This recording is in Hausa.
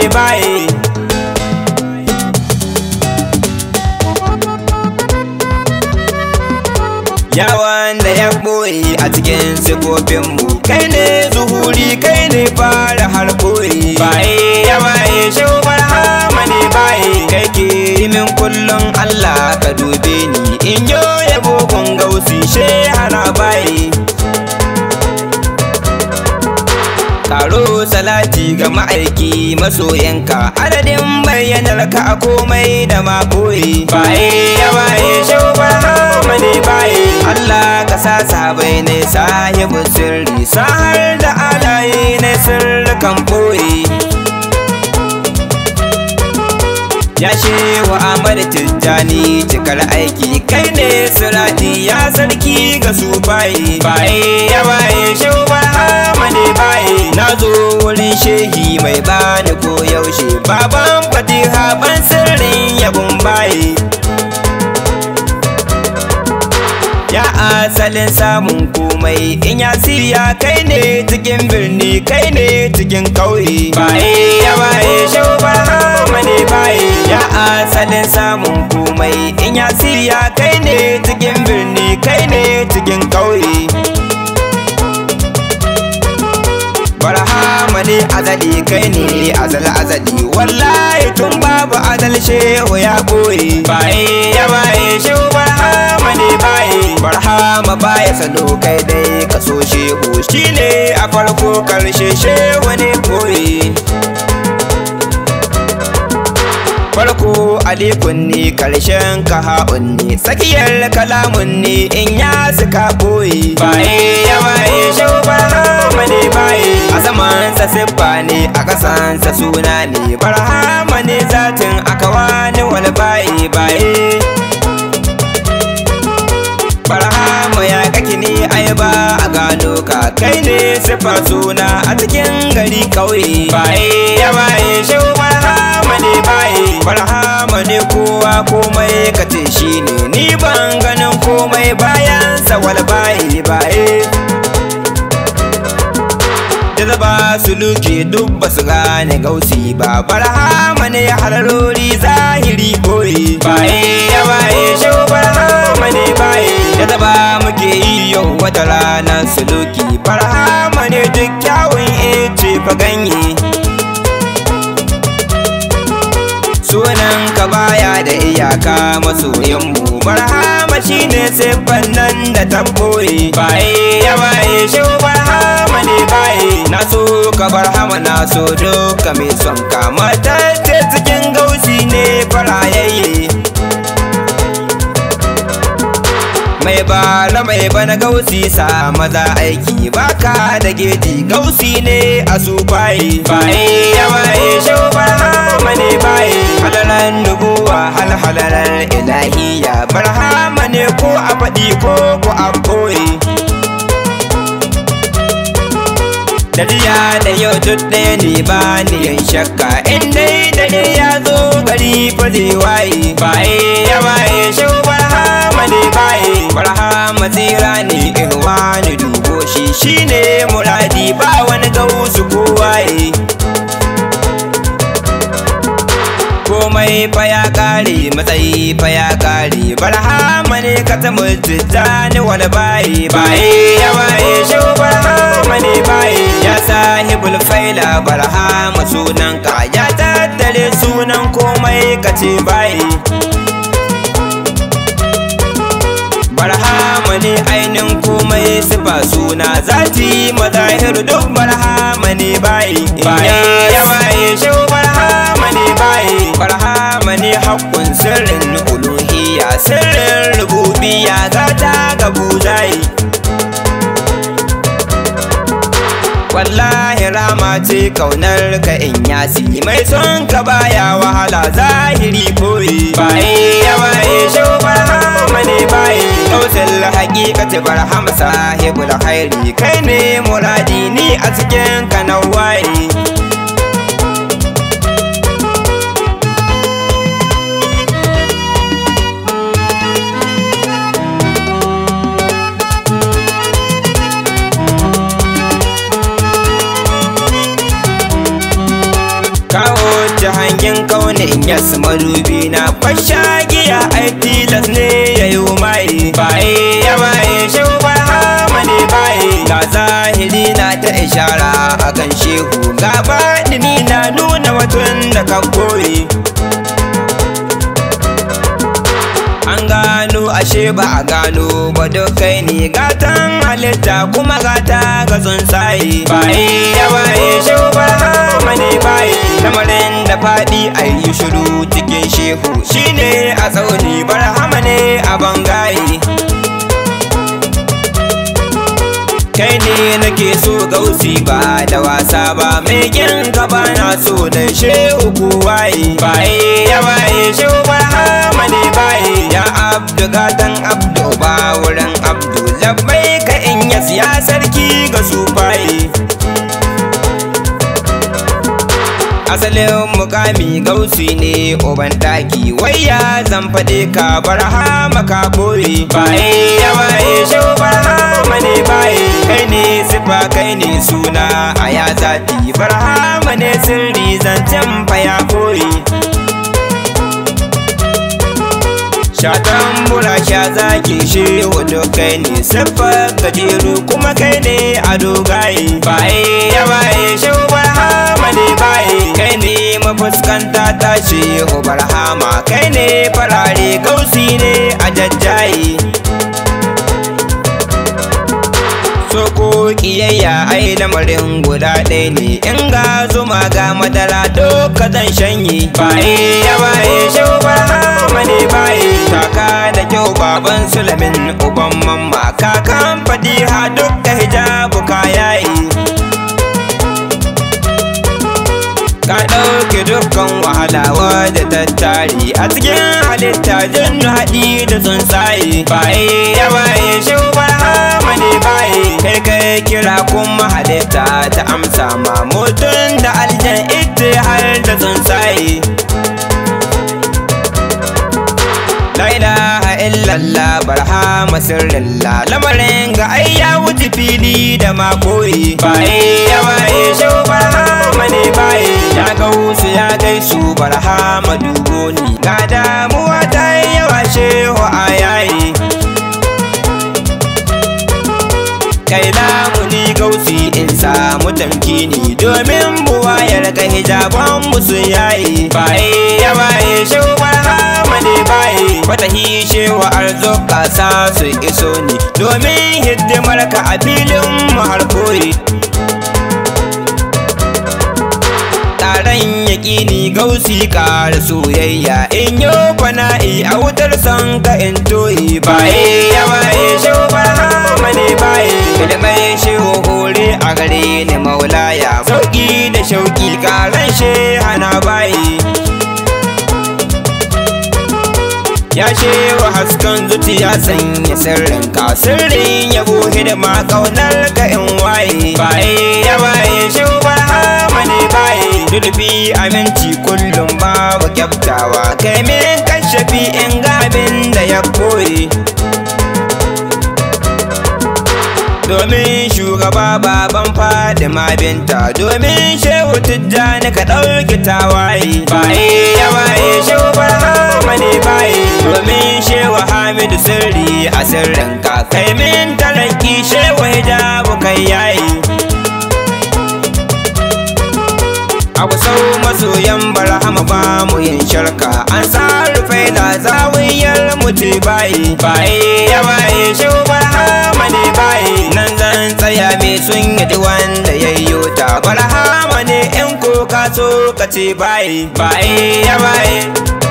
baye yawan da ya ɓoye a cikin sifofinmu kai ne zuhuri kai ne fara har ɓoye baye ya baye shaubar hama ne baye kai ke min kullum Allah ka dube ni in yo yabo gun gausi shehara baye Karo salati ga ma'aiki masoyanka adadin bayyanar ka a komai da makoyi baye ya baye shaubar hama ne baye Allah ka sa sabai ne sahibu sirri sahar da alaye ne sirrikan boye Ya shewa Ahmad Tijjani cikar aiki kai ne sirati ya sarki ga su baye baye ya baye shaubar hama ne baye na zo wurin shehi mai bani ko yaushe baban fatiha ban sirrin yabon baye Ya asalin samun komai in ya siya kai ne cikin birni kai ne cikin kauye baye ya baye shaubar hama ne baye ya asalin samun komai in ya siya kai ne cikin birni kai ne cikin kauye barhama ne azali kai ne azal azali wallahi tun babu azal shehu ya boye baye ya baye shehu barhama ne baye barhama baya sado kai dai ka so shehu shine a farko karshe shehu ne boye farko alikun ne karshen kaha'un ne tsakiyar kalamun ne in ya suka boye baye ya baye shaubar hama ne baye a samansa siffa ne a kasansa suna ne barhama ne zatin aka wani wani baye baye barhama ya kake ne ai ba a gano ka kai ne siffar suna a cikin gari kauye baye ya baye shaubar hama ne baye barhama ne kowa komai ka ce shi ne ni ban ganin komai bayan sawal baye baye da zaba su luke duk ba su gane gausi ba barhama ne hararori zahiri koyi baye ya baye shau barhama ne baye da zaba muke yi yau wata ranar suluki barhama ne duk kyawun ece fa ganye sunan ka baya da iyaka masoyinmu barhama shine siffan nan da tabboyi baye ya baye shi barhama ne baye na so ka barhama na so duka mai son ka matacce cikin gausi ne farayayye mai bala mai bana gausi sa maza aiki baka da geji gausi ne a su baye baye ya baye shau barhama ne baye halalan nubuwa hal halalar ilahiya barhama ne ko a faɗi ko ko a koyi da jiya da yau duk ɗaya ne ba ni yin shakka in dai dare ya zo gari fa zai waye baye ya baye shau barhama ne baye barhama tsira ne in wani dubo shi shine muradi ba wani gausu ko waye komai fa ya kare matsayi fa ya kare barhama ne ka ta mutane wani baye baye ya baye shau barhama ne baye ya sahibul faila barhama sunan ka ya tattare sunan komai ka ce baye barhama ne ainin komai sifa suna zati mazahir duk barhama ne baye baye ya baye shau barhama ne baye barhama ne hakkun sirrin uluhiyya sirrin rububiyya zata ga buzayi wallahi rama ce kaunar ka in yasi mai son ka baya wahala zahiri koyi baye ya baye shau barhama ne baye kautul hakikati barhama sahibul khairi kai ne muradi ni a cikin ka na waye kawo sarkin kaune in yas madubi na fasha giya ai tilas ne ya yi mai baye ya baye shehu barhama ne baye ga zahiri na ta ishara a kan shehu ga baɗini na nuna mutum da ka koyi an gano ashe ba a gano ba kai ne gatan halitta kuma gata ga tsuntsaye baye ya baye shehu barhama ne baye lamarin da faɗi a yi shiru cikin shehu shine a tsauni barhama ne a bangaye kai ne nake so gausi ba da wasa ba mai kin ka ba na so da shehu ku waye baye ya baye shehu barhama ne baye ya abdu gatan abdu ba wurin abdu labbai ka in ya siya sarki ga su baye asalin mukami gausi ne uban daki wai ya zan faɗe ka barhama ka boye baye ya baye shau barhama ne baye kai ne sifa kai ne suna a ya zafi barhama ne sirri zancen fa ya boye Shatan mura sha zaki shi hudu kai ne siffar gajeru kuma kai ne a dogaye baye ya baye shi barhama ne baye kai ne mafuskanta ta shi barhama kai ne farare gausi ne a jajjaye Soko kiyayya ai lamarin guda ɗaya ne in ga zuma ga madara doka zan shanye baye ya baye shau barhama ne baye kaka da kyau baban sulamin uban mamma kakan fadiha dukka hijabu kayayi ka ɗauke dukkan wahala wadda tattari a cikin halitta jinnu haɗi da tsuntsaye baye ya baye shau barhama ne baye kai kai kira kuma halitta ta amsa ma mutum da aljan ita har da tsuntsaye La ilaha illallah barhama sirrillah lamarin ga ai ya wuce fili da makoyi baye ya baye shau barhama ne baye ya gausu ya gaisu barhama dubo ni ga damuwa ta yi yawa shehu a yayi kai lamuni gausi in samu tamkini domin buwayar ga hijaban musu yayi baye ya baye shehu barhama ne baye wata hishe wa arzuka sa su iso ni domin hidimar ka a filin mu har koyi taron yaƙini gausi ƙara soyayya in yo fana'i a wutar son ka in toyi baye ya baye shehu barhama ne baye ilmai shehu hore a gare ni maulaya sauƙi da shauƙi ƙaran hana baye ya shewa hasken zuciya sanya sirrin ka sirrin yabo hidima kaunar ka in waye baye ya baye shehu barhama ne baye dulbi aminci kullum babu kyaftawa kai min kashafi in gabin da ya koyi domin shugaba baban fadima binta domin shehu tijjani ka ɗauki tawaye baye ya baye shehu barhama ne baye domin shehu hamidu sirri a sirrin ka kai min taranki shehu hijabu kai yayi Abu sau masoyan barhama ba mu yin sharka an sa rufe da zawiyar mutu baye baye ya baye shehu barhama ne baye nan zan tsaya me sun yi wanda ya yi ta barhama ne in ko ka so ka ce baye baye ya baye